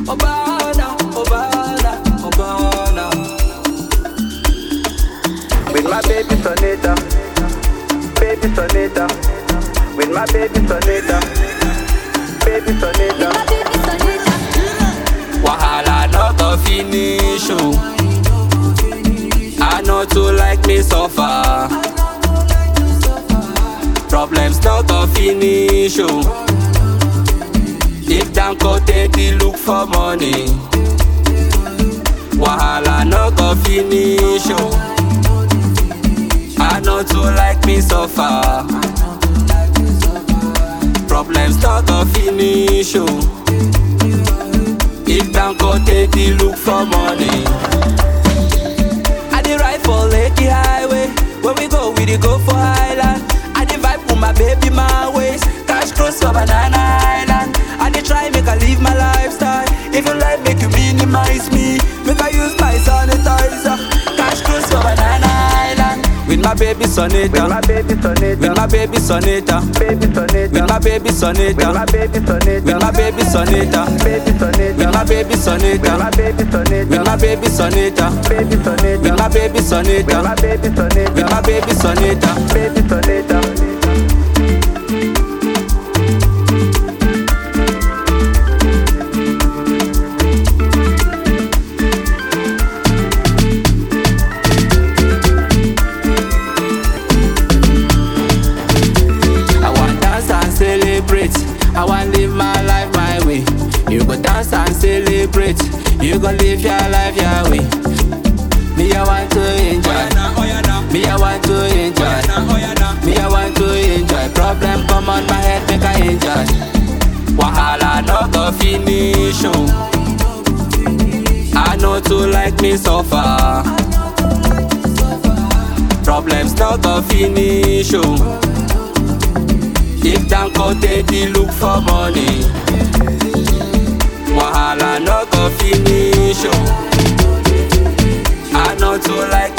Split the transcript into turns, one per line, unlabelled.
Obana, Obana, Obana.
With my baby Sonita, baby Sonita. With my baby Sonita, baby Sonita.
Wahala no go finish oh. I know to like me suffer. Problems no go finish oh. If them go take the look for money. Wahala no go finish oh. I know to like me suffer. Problems no go finish oh. If them go take the look for money. I dey ride for Lekki Highway. When we go, we dey go for Highland. I dey vibe with my baby my ways. Cash cross for Banana Island. I dey try make I live my lifestyle. If you like, make you minimize me. Make I use my sanitizer. Cash cross for Banana Island. With my baby
With my
Sonita.
baby Sonita,
With my baby Sonita.
baby Sonita.
With my baby
With my
Sonita.
baby Sonita,
With my baby Sonita.
baby Sonita.
With my baby
With
Sonita.
my baby Sonita,
With my baby Sonita.
baby Sonita.
With my baby
With
Sonita.
my baby Sonita,
With my baby Sonita.
baby Sonita.
I want dance and celebrate. I want live my life my way. You go dance and celebrate. You go live your life your way. Me I want to enjoy. Me I want to enjoy. Me I want to enjoy. Problem come on my head make I enjoy. Wahala no go finish oh. I know to like me suffer. Problems no go finish oh. If them go take the look for money Wahala no go finish oh. I know to like